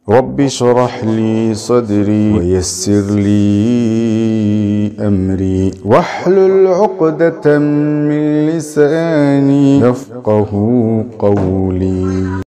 رب اشرح لي صدري ويسر لي أمري واحلل عقدة من لساني يفقه قولي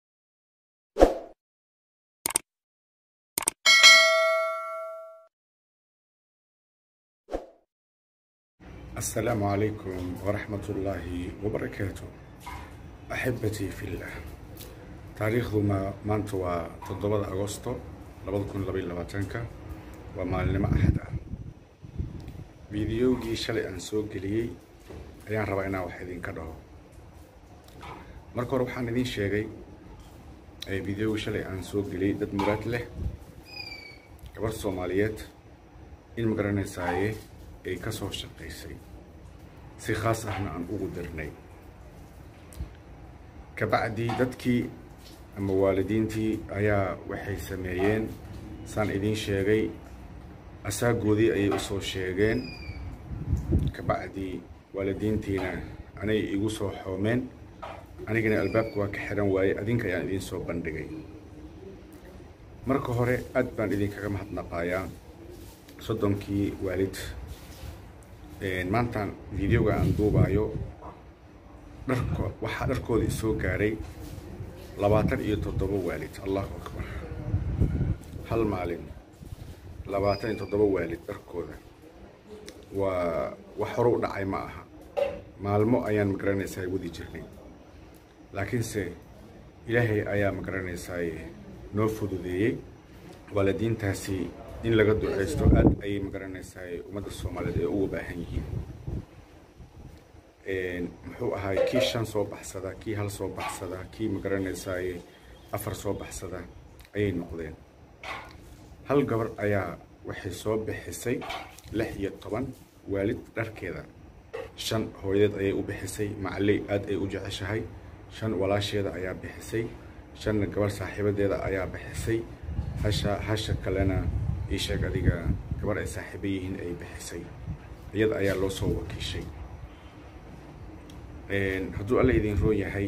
السلام عليكم ورحمة الله وبركاته أحبتي في الله taariikhdu ma maanta waa toddobada agosto labada kun labaiyo labaatanka waa maalinimo axad ah fideogii shalay aan soo geliyey ayaan rabaa inaan wax idinka dhaho marka hore waxaan idin sheegay fideogii shalay aan soo geliyey dad muraad leh gabar soomaaliyeed in magaranaysaye ay ka soo shaqaysay si khaas ahna aan ugu dirnay kabacdii dadkii ama waalidiintii ayaa waxay sameeyeen saan idiin sheegay asaagoodii ayay usoo sheegeen kabacdii waalidiintiina anay igu soo xoomeen anigana albaabka waa ka xiran waayey adinka ayaan idiin soo bandhigay marka hore aad baan idinkaga mahadnaqayaa soddonkii waalid maantaan videoga aan duubaayo dharko waxaa dharkooda isoo gaaray labaatan iyo toddoba waalid allahu akbar hal maalin labaatan iyo toddoba waalid dharkooda waa wax hore u dhacay ma aha maalmo ayaan magaranaysaa wadi jirnay laakiinse ilaahay ayaa magaranaysaa noo fududeeyey waalidiintaasi in laga duceysto aad ayay magaranaysaa ummadda soomaaliyeed ay uga baahan yihiin muxuu ahaay kii shan soo baxsada kii hal soo baxsada kii magaranaysaay afar soo baxsada ayay noqdeen hal gabar ayaa waxay soo bixisay lix iyo toban waalid dharkeeda shan hooyadeed ayay u bixisay macaley aad ay u jeceshahay shan walaasheeda ayaa bixisay shanna gabar saaxiibadeeda ayaa bixisay hasha hasha kalena ii sheeg adiga gabar ay saaxiiba yihiin ay bixisay iyada ayaa loo soo wakiishay hadduu alla idin roon yahay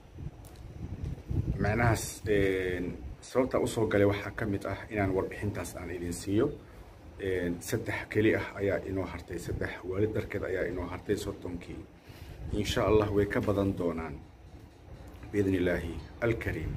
macnahaas sababtaa usoo galay waxaa ka mid ah inaan warbixintaas aan idin siiyo saddex keli ah ayaa inoo hartay saddex waalid darkeed ayaa inoo hartay soddonkii insha allah way ka badan doonaan biidn illaahi alkariim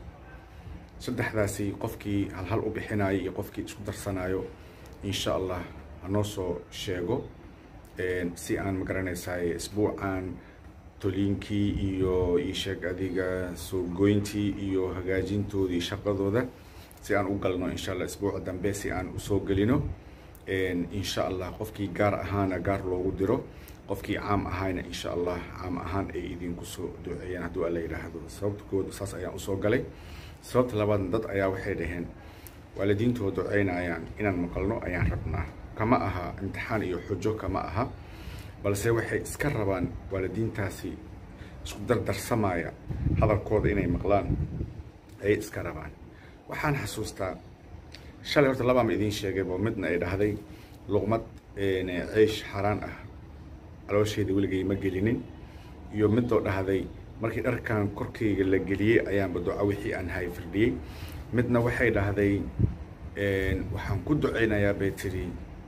saddexdaasi qofkii halhal u bixinayo iyo qofkii isku darsanayo insha allah hanoo soo sheego si aan magaranaysaay isbuucan toliinkii iyo iisheeg adiga suurgoyntii iyo hagaajintoodii shaqadooda si aan u galno insha allah isbuuca dambe si aan usoo gelino insha allah qofkii gaar ahaana gaar loogu diro qofkii caam ahayna insha allah caam ahaan ay idinku soo duceeyaan hadduu alla yidhaahdo sababta kood saas ayaan usoo galay sababta labaadna dad ayaa waxay dhaheen waalidiintoo duceynayaan inaan maqalno ayaan rabnaa kama aha imtixaan iyo xujo kama aha balse waxay iska rabaan waalidiintaasi isku dardarsamaya hadalkooda inay maqlaan ayay iska rabaan waxaan xasuustaa shalay horta labaama idiin sheegaybo midna ay dhahday luqmad ceysh xaaraan ah caloosheeda weligay ma gelinin iyo midoo dhahday markii dharkan korkayga la geliyey ayaanba duco wixii aan hay firdhiyey midna waxay dhahday waxaan ku duceynayaa bay tiri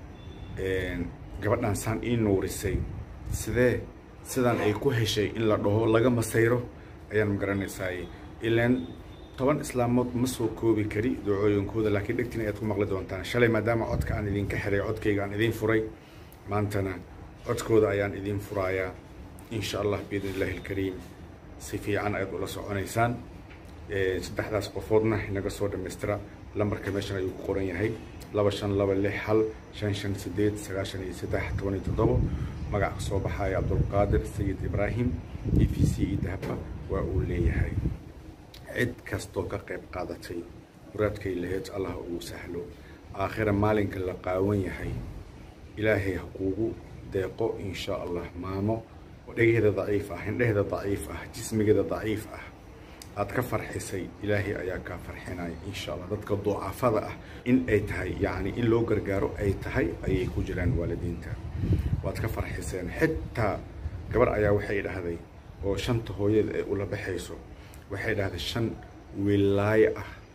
gabadhan saan ii nuurisay sidee sidaan ay ku heshay in la dhaho laga masayro ayaan magaranaysaay ilaan toban islaamood ma soo koobi kari ducooyinkooda laakiin dhegtiin ayaad ku maqli doontaan shalay maadaama codka aan idinka xiray codkayga aan idiin furay maantana codkooda ayaan idiin furayaa insha allah biidn illaahi alkariim si fiican ayaad ula soconaysaan saddexdaas qofoodna inaga soo dhammaystira lambarka meeshan ayuu ku qoran yahay laba shan laba lix hal shan shan sideed sagaashan iyo saddex toban iyo toddobo magaca soo baxaya cabdulqaadir sayid ibraahim e v c e dahaba waa uu leeyahay cid kastoo ka qayb qaadatay muraadkay laheyd allah ugu sahlo aakhira maalinka la qaawan yahay ilaahay ha kuugu deeqo insha allah maamo dhegeeda daciif ah indheheeda daciif ah jismigeeda daciif ah aad ka farxisay ilaahay ayaa kaa farxinaya insha allah dadka ducafada ah in ay tahay yacni in loo gargaaro ay tahay ayay ku jiraan waalidiinta waad ka farxiseen xitaa gabar ayaa waxay dhahday oo shanta hooyada ay ula baxayso waxay dhahday shan wilaayo ah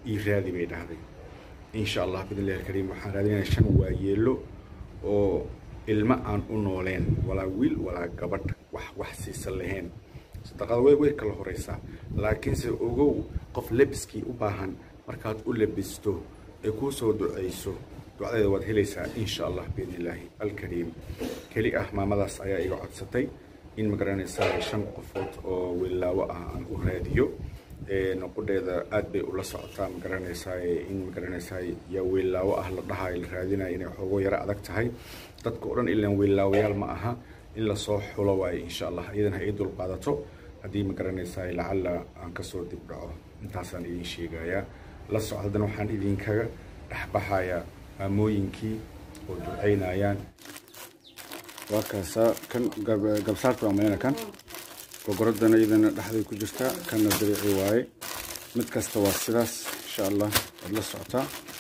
ii raadi bay dhahday insha allah bidnillahi alkariim waxaan raadinayaa shan waayeelo oo ilmo aan u nooleen walaa wiil walaa gabadh wax wax siisan lahayn sadaqada way way kala horeysaa laakiinse ogow qof lebiskii u baahan markaad u lebisto ay kuu soo duceyso ducadeeda waad helaysaa insha allah biidnillaahi alkariim keli ah maamadaas ayaa iga codsatay in magaranaysaa shan qofood oo wiilaawo ah aan u raadiyo noqodheeda aad bay ula socotaa magaranaysaa in magaranaysaa yaa wiilaawo ah la dhahayo la raadinayo inay xoogo yaro adag tahay dadka o dhan ilaan wiilaawayaal ma aha in lasoo xulo waayo insha allah iyadana ha ii dulqaadato haddii magaranaysaa lacalla aan kasoo dib dhaco intaasaan idin sheegayaa la soco haddana waxaan idinkaga dhexbaxayaa maamooyinkii oo ducaynayaan waa kaasaa kan gabsaarta waa mayna kan gogoradana iyadana dhexday ku jirtaa kanna dariici waaye mid kasta waa sidaas insha allah waad la socotaa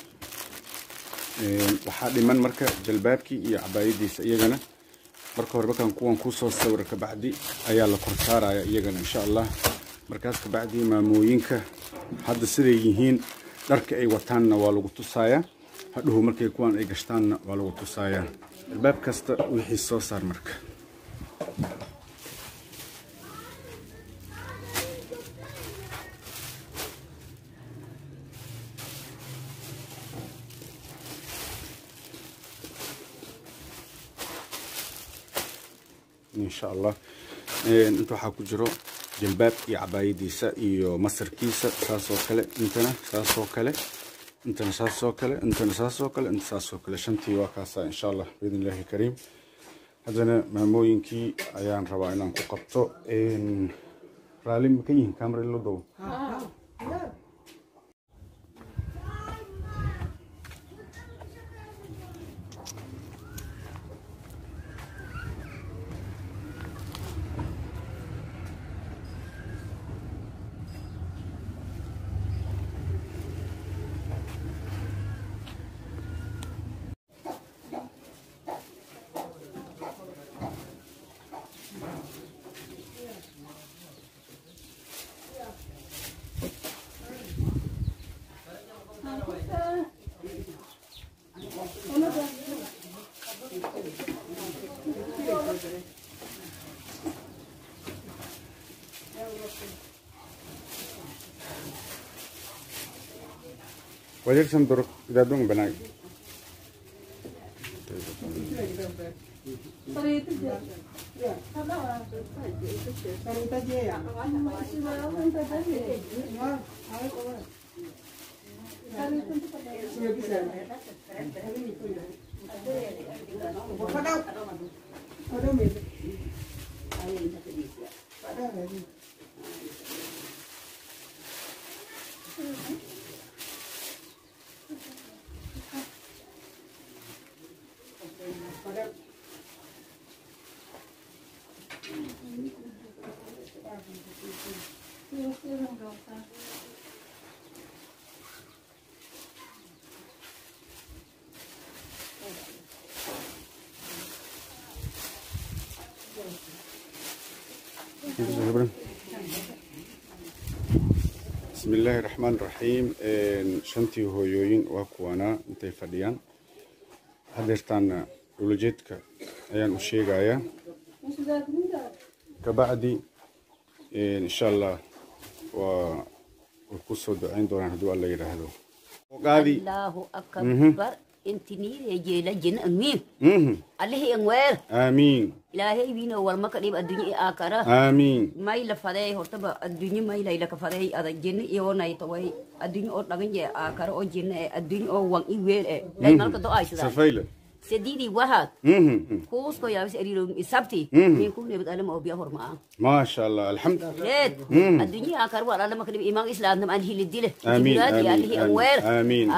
waxaa dhiman marka jalbaabkii iyo cabaayadiisa iyagana marka hore markaan kuwan kusoo sawira kabacdi ayaa la kor saaraya iyagana insha allah markaas kabacdi maamooyinka hadda siday yihiin dharka ay wataanna waa lagu tusayaa hadhuhu markay kuwan ay gashtaanna waa lagu tusayaa albaab kasta wixii soo saar marka insha allah inta waxaa ku jiro jalbaab iyo cabaayadiisa iyo masarkiisa saasoo kale intana saasoo kale intana saasoo kale intana saasoo kale inta saasoo kale shantii waa kaasaa insha allah biidn illahi kariim haddana maamooyinkii ayaan rabaa inaan ku qabto raali ma ka yihiin camera lo dow ويرسم درك إذا دون بناي بسم الله الرحمن الرحيم شنتي هويوين وكوانا انتي فديان hadeertaana ulajeedka ayaan u sheegayaa kabacdi insha allah waa way ku soo ducayn doonaan hadduu alla yidhaahdo qaadi Allahu akbar inti niire jeela jin angmi alihi angwer aamiin ilaahay wiino walma ka dhib addunya i aakara aamiin may la fadey hortaba addunya may layla ka fadey ada jinna iyo nay taway addunya oo dhagan je aakara oo jinna e addunya oo wan i weel e lay malka do ay sida safayla sedidi wahat kuusko yaabis eriro isabti min ku nebad alama oo biya hormaa maasha allah alxamd reed addunya aakara wal alama ka dhib imaan islaam nam an hilidile Amiin, jibraadi amiin, alihi amiin, angwer amiin.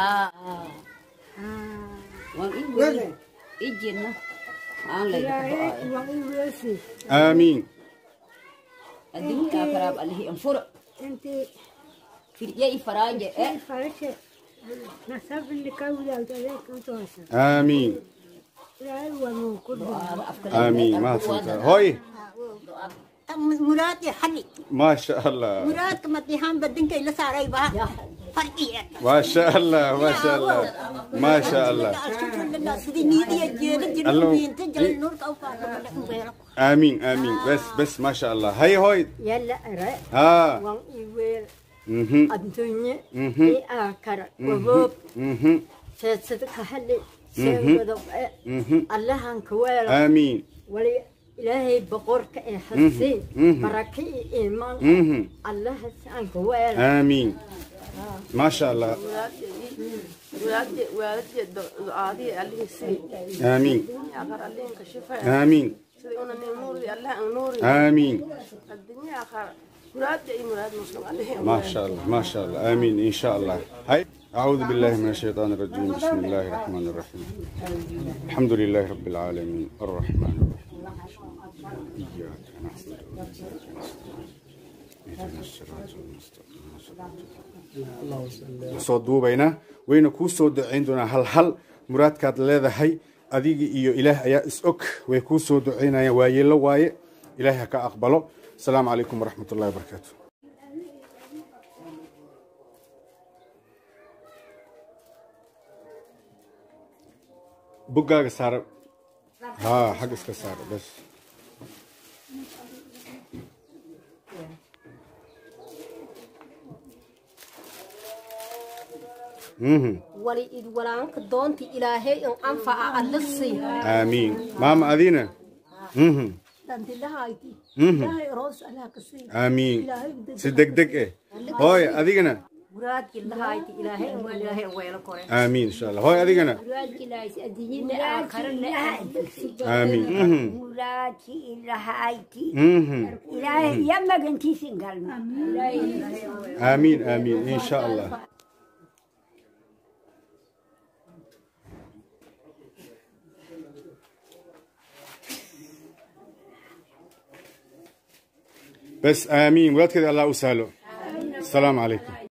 wan i weel i jinna aan layla ka do ay aamiin addunya aakaraab alihi anfura انت firya i faraaje e فرشه نصب اللي كودا وتلك وتوسع aamiin لا هو من كل aamiin mahadsantahay hooy muraadkii xali ما شاء الله muraadka madihaan badinkay la saaray baa farqiya ما شاء الله ما شاء الله ما شاء الله sidii niidiya jeeda Allo. jirbiinta jala nuurka u qaadamada امين امين بس بس ما شاء الله هي هوي yalla are ها wan iweel اها adduunye Mhm. i aakara waboob اها seedsada ka hadli seegodob e Mhm. allahan ka weela امين wali ilaahay boqorka ee hasiin Mhm. baraka iyo iimaan Mhm. allahas aan ka weela امين ما شاء الله waalidii waalidii ducaadii allihii sii امين aqar allihin ka shifay امين sidii una nin nuuri allah an nuuri امين adduunya aqar muraadka iyo muraad muslim allihii ما شاء الله ما شاء الله امين ان شاء الله هاي اعوذ بالله من الشيطان الرجيم بسم الله الرحمن الرحيم الحمد لله رب العالمين الرحمن الرحيم اياك نعبد واياك نستعين اهدنا الصراط المستقيم صراط soo duubaynaa wayna kuu soo ducayn doonaa hal hal muraadkaad leedahay adiga iyo ilaah ayaa is og way kuu soo ducaynayaan waa yeelo waaye ilaahay ha ka aqbalo asalaamu calaykum waraxmat ullahi wabarakaatu buggaaga saara haa xag iska saara bas mhm wali id walaanka doonta ilaahay in anfaca alla sii aamiin maama adina mhm dantilahayti Mhm. ilaahay roos allaha ka sii aamiin si deg deg eh hooy adigana muraadkii lahayti ilaahay in weel ilaahay in weelo kore aamiin insha allah hooy adigana muraadkilaasi adduunyada aakarana aamiin mhm muraadkii ilahayti mhm ilaahay iyo magantiisin galno aamiin aamiin insha allah بس آمين ولاد كذا الله أسهله السلام عليكم